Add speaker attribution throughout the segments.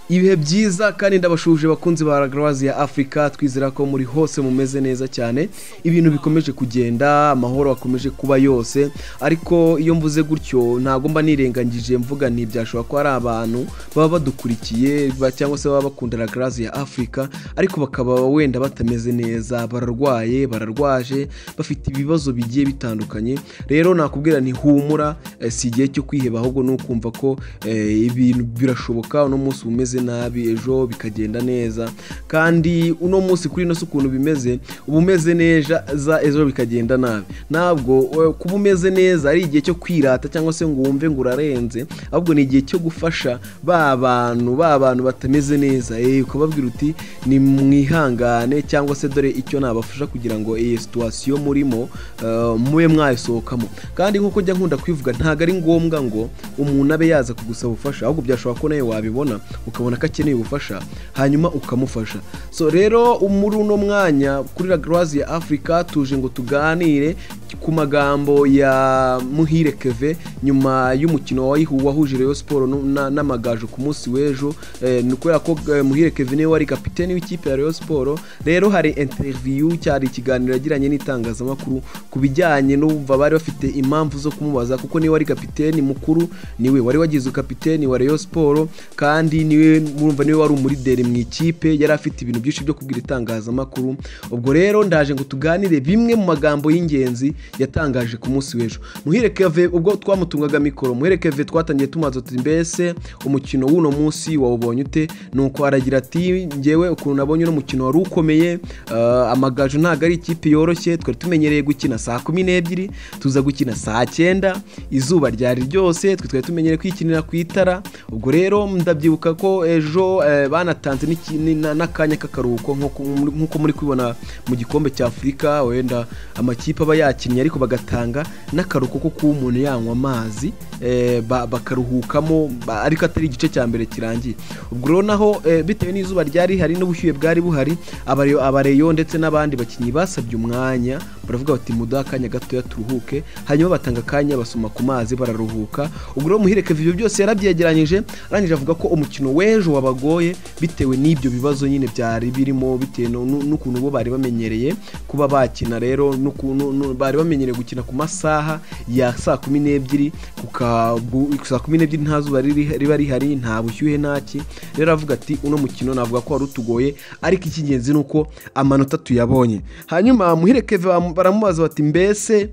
Speaker 1: ibihe byiza kandi ndabashuje bakunzi ba ragarawazi ya afurika twizera ko muri hose mumeze neza cyane ibintu bikomeje kugenda amahoro akomeje kuba yose ariko iyo mvuze gutyo ntabwo mba nirengagije mvuga nti byashobora kuba ari abantu baba badukurikiye ba- cyangwa se baba bakunda ragarawazi ya afurika ariko bakaba wenda batameze neza bararwaye bararwaje bafite ibibazo bigiye bitandukanye rero nakubwira nti humura eh, si igihe cyo kwiheba ahubwo ni ukumva ko eh, ibintu birashoboka uno munsi umeze nabi ejo bikagenda neza kandi uno munsi kuri ino si ukuntu bimeze uba umeze neza za ejo bikagenda nabi ntabwo eh, kuba umeze neza ari igihe cyo kwirata cyangwa se ngo wumve ngo urarenze ahubwo ni igihe cyo gufasha ba bantu ba bantu batameze neza eh, ukababwira uti ni mwihangane cyangwa se dore icyo nabafasha kugira ngo iyi situwasiyo murimo eh, mube mwayisohokamo kandi nk'uko njya nkunda kwivuga ntabwo ari ngombwa ngo umuntu abe yaza kugusaba ubufasha ahubwo byashobora ko nawe wabibona ukabona ko akeneye ubufasha hanyuma ukamufasha so rero muri uno mwanya kuri ragarawazi ya afurika tuje ngo tuganire ku magambo ya muhire keve nyuma y'umukino wayihu- wahuje reyo siporo nu- na- n'amagaju ku munsi w'ejo eh, ni kubera ko eh, muhire keve niwe wari kapiteni w'ikipe ya reyo siporo rero hari interiviyu cyari ikiganiro yagiranye n'itangazamakuru ku bijyanye n'ubumva bari bafite impamvu zo kumubaza kuko niwe wari kapiteni mukuru niwe wari wagize kapiteni wa reyo siporo kandi niwe murumva niwe wari umurideri mu ikipe yari afite ibintu byinshi byo kubwira itangazamakuru ubwo rero ndaje ngo tuganire bimwe mu magambo y'ingenzi yatangaje ku munsi w'ejo muhire keve ubwo twamutungaga mikoro muhire keve twatangiye tumaze tuti mbese umukino w'uno munsi wawubonye ute nuko aragira ati njyewe ukuntu nabonye uno mukino wari ukomeye eh, amagaju ntabwo ari ikipe yoroshye twari tumenyereye gukina saa kumi n'ebyiri tuza gukina saa cyenda izuba ryari ryose twe twari tumenyereye kwikinira ku itara ubwo rero ndabyibuka ko ejo eh, banatanze n'iki- ni- na- n'akanya k'akaruhuko nk'uko muri- nk'uko muri kubibona mu gikombe cya afurika wenda amakipe aba yakinnye ariko bagatanga n'akaruhuko ko kuba umuntu yanywa amazi eh, ba- bakaruhukamo ba- ariko atari igice cya mbere kirangiye ubwo rero naho eh, bitewe n'izuba ryari hari n'ubushyuhe bwari buhari abareyo abareyo ndetse n'abandi bakinnyi basabye umwanya baravuga bati muduhe akanya gatoya turuhuke hanyuma batanga akanya basoma ku mazi bararuhuka ubwo rero muhire kevin ibyo byose yarabyegeranyije arangije avuga ko umukino w'ejo wabagoye bitewe n'ibyo bibazo nyine byari birimo bitewe nu- nu- n'ukuntu bo bari bamenyereye kuba bakina rero n'ukuntu nu- bari bamenyereye gukina ku masaha ya saa kumi n'ebyiri ku ka- bu- saa kumi n'ebyiri nta zuba riri- riba rihari nta bushyuhe ntaki rero aravuga ati uno mukino navuga ko wari utugoye ariko icy'ingenzi ni uko amanota tuyabonye hanyuma muhire keve bamu- baramubaza bati mbese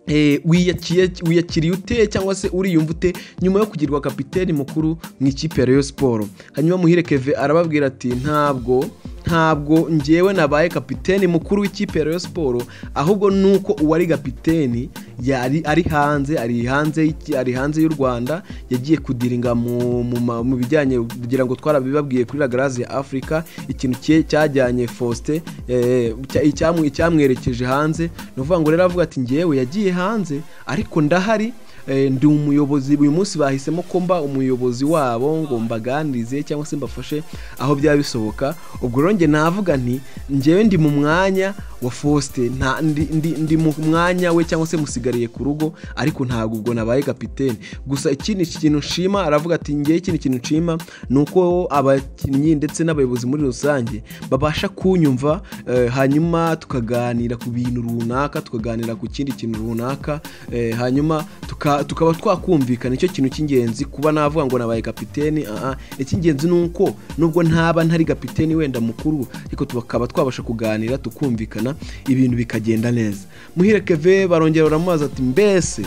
Speaker 1: eh, wiyakiye- wiyakiriye ute cyangwa se uriyumva ute nyuma yo kugirwa kapiteni mukuru mu ikipe ya Rayon Sport hanyuma Muhire Keve arababwira ati ntabwo ntabwo njyewe nabaye kapiteni mukuru w'ikipe ya Rayon Sport ahubwo nuko uwari kapiteni yari ari hanze ari hanze y'iki- ari hanze y'u Rwanda yagiye kudiringa mu mu, ma- mu bijyanye kugira ngo twarabibabwiye kuri Ragarazi ya Africa ikintu cye- cyajyanye Faustin eh, cya- icyamu- icyamwerekeje hanze ni ukuvuga ngo rero avuga ati njyewe yagiye hanze ariko ndahari eh, ndi umuyobozi uyu munsi bahisemo ko mba umuyobozi wabo ngo mbaganirize cyangwa se mbafashe aho byaba bisohoka ubwo rero njye navuga nti njyewe ndi mu mwanya wa Faustin nta ndi, ndi, ndi mu mwanya we cyangwa se musigariye ku rugo ariko ntabwo ubwo nabaye kapiteni gusa ikindi kintu nshima aravuga ati njyewe ikindi kintu nshima ni uko abakinnyi ndetse n'abayobozi muri rusange babasha kunyumva eh, hanyuma tukaganira ku bintu runaka tukaganira ku kindi kintu runaka eh, hanyuma tuka- tukaba twakumvikana icyo kintu cy'ingenzi kuba navuga ngo nabaye kapiteni ah, ah. icy'ingenzi ni uko nubwo ntaba ntari kapiteni wenda mukuru ariko tukaba twabasha kuganira tukumvikana ibintu bikagenda neza muhire keve barongera baramubaza ati mbese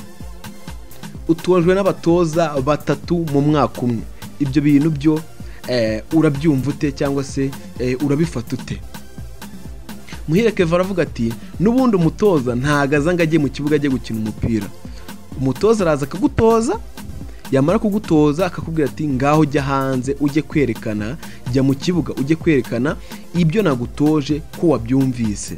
Speaker 1: utojwe n'abatoza batatu mu mwaka umwe ibyo bintu byo eh, urabyumva ute cyangwa se eh, urabifata ute muhire keva aravuga ati n'ubundi umutoza ntago aza ngo ajye mu kibuga ajye gukina umupira umutoza araza akagutoza yamara kugutoza akakubwira ati ngaho ujya hanze ujye kwerekana jya mu kibuga ujye kwerekana ibyo nagutoje ko wabyumvise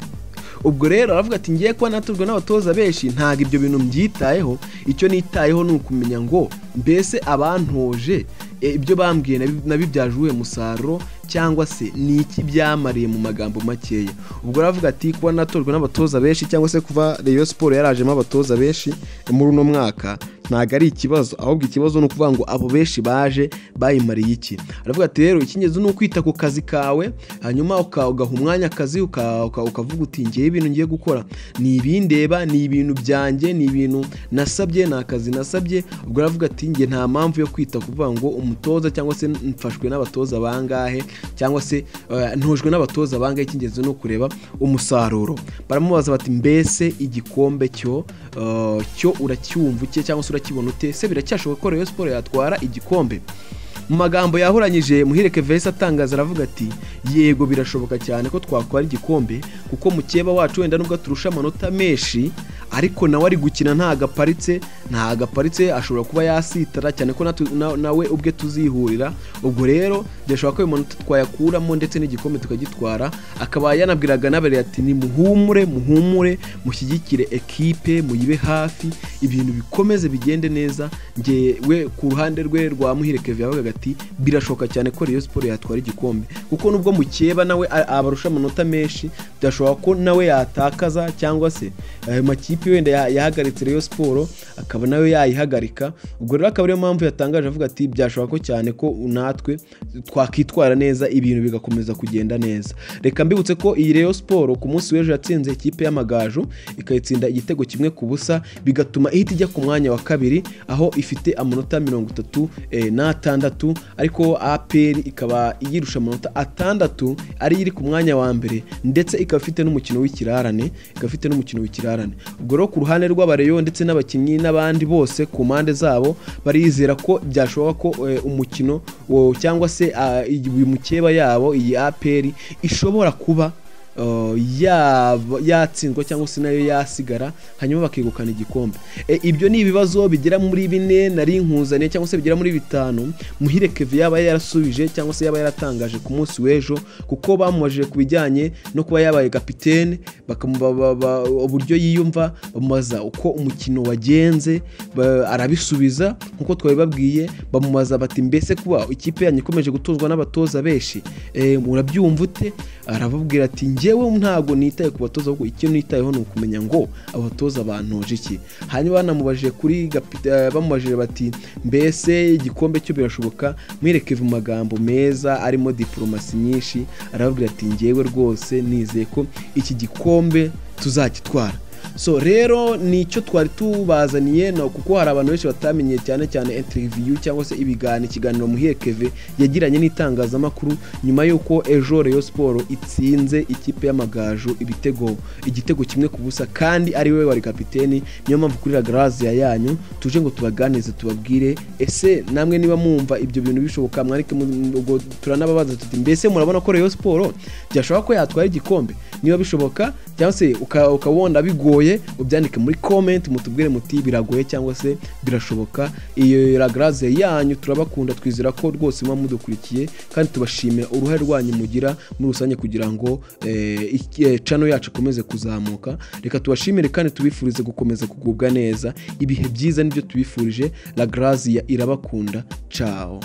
Speaker 1: ubwo rero aravuga ati ngiye kuba natujwe n'abatoza benshi ntabwo ibyo bintu mbyitayeho icyo nitayeho ni ukumenya ngo mbese abantoje e, ibyo bambwiye nabi- nabibyaje uwuhe musaruro cyangwa se ni iki byamariye mu magambo makeya ubwo aravuga ati kuba natojwe n'abatoza benshi cyangwa se kuba reyo siporo yarajemo abatoza benshi muri uno mwaka ntabwo ari ikibazo ahubwo ikibazo ni ukuvuga ngo abo benshi baje bayimariye iki aravuga ati rero icy'ingenzi ni ukwita ku kazi kawe hanyuma uka- ugaha umwanya akazi uka- uka- ukavuga uti ngewe ibintu ngiye gukora ni ibindeba ni ibintu byanjye ni ibintu nasabye ni akazi nasabye ubwo aravuga ati nge nta mpamvu yo kwita kuvuga ngo umutoza cyangwa se mfashwe n'abatoza bangahe cyangwa se eh, ntojwe n'abatoza bangahe icy'ingenzi ni ukureba umusaruro baramubaza bati mbese igikombe cyo eh, cyo uracyumva uke cyangwa se urakibona ute se biracyashoboka ko Rayon Sport yatwara igikombe mu magambo yahoranyije muhireke vese atangaza aravuga ati yego birashoboka cyane ko twakwara igikombe kuko mukeba wacu wenda nubwo turusha amanota menshi ariko nawe ari gukina nta gaparitse nta gaparitse ashobora kuba yasitara cyane ko natu- na- nawe ubwe tuzihurira ubwo rero byashoboka ko ayo manota twayakuramo ndetse n'igikombe tukagitwara akaba yanabwiraga n'abari ati ni muhumure muhumure mushyigikire ekipe muyibe hafi ibintu bikomeze bigende neza ngewe ku ruhande rwe rwa muhireke yabaga ati birashoboka cyane ko Rayon Sport yatwara igikombe kuko nubwo mukeba nawe a- abarusha amanota menshi byashoboka ko nawe yatakaza cyangwa se ayo makipe wenda ya- yahagaritse Rayon Sport akaba nawe yayihagarika ubwo rero akaba ariyo mpamvu yatangaje avuga ati byashoboka ko cyane ko natwe twakitwara neza ibintu bigakomeza kugenda neza reka mbibutse ko iyi Rayon Sport ku munsi w'ejo yatsinze ikipe y'amagaju ikayitsinda igitego kimwe ku busa bigatuma ihita ijya ku mwanya wa kabiri aho ifite amanota mirongo itatu eh, n'atandatu ariko APR ikaba iyirusha amanota atandatu ariyo iri ku mwanya wa mbere ndetse ikaba ifite n'umukino w'ikirarane ikaba ifite n'umukino w'ikirarane ubwo rero ku ruhande rw'abareyo ndetse n'abakinnyi n'abandi bose ku mpande zabo barizera ko byashoboka ko eh, umukino wo- cyangwa se ah, iyi mukeba yabo iyi APR ishobora kuba Uh, yaba- yatsindwa cyangwa se nayo yasigara hanyuma bakegukana igikombe E, ibyo ni ibibazo bigera muri bine nari nkuzaniye cyangwa se bigera muri bitanu muhire keve yaba yarasubije cyangwa se yaba yaratangaje ku munsi w'ejo kuko bamubajije ku bijyanye no kuba yabaye kapitene bakamuba- ba- ba- uburyo yiyumva bamubaza uko umukino wagenze ba- arabisubiza nk'uko twabibabwiye bamubaza bati mbese kuba ikipe yanyu ikomeje gutozwa n'abatoza benshi eh, murabyumva ute arababwira ati njyewe ntabwo nitaye ku batoza ahubwo icyo nitayeho ni ukumenya ngo abatoza bantoje iki hanyuma banamubajije kuri gapi- eh, bamubajije bati mbese igikombe cyo birashoboka mwerekeve mu magambo meza arimo diporomasi nyinshi arababwira ati njyewe rwose nizeye ko iki gikombe tuzagitwara so rero nicyo twari tubazaniye no kuko hari abantu benshi batamenye cyane cyane interview cyangwa se ibiganiro ikiganiro muhiye keve yagiranye n'itangazamakuru nyuma y'uko ejo Rayon Sport itsinze ikipe y'amagaju ibitego igitego kimwe ku busa kandi ari we wari kapiteni niyo mpamvu kuri La Grazia yanyu tuje ngo tubaganize tubabwire ese namwe niba mwumva ibyo bintu bishoboka mwarike mu- ubwo turanababaza tuti mbese murabona ko Rayon Sport byashoboka ko yatwara igikombe niba bishoboka cyangwa se uka- ukaba wenda bigoye ubyandike muri comment mutubwire muti biragoye cyangwa se birashoboka iyo ragaraze yanyu turabakunda twizera ko rwose muba mudukurikiye kandi tubashimira uruhare rwanyu mugira muri rusange kugira ngo eh, iki- eh, channel yacu ikomeze kuzamuka reka tubashimire kandi tubifurize gukomeza kugubwa neza ibihe byiza nibyo tubifurije ragaraze irabakunda ciao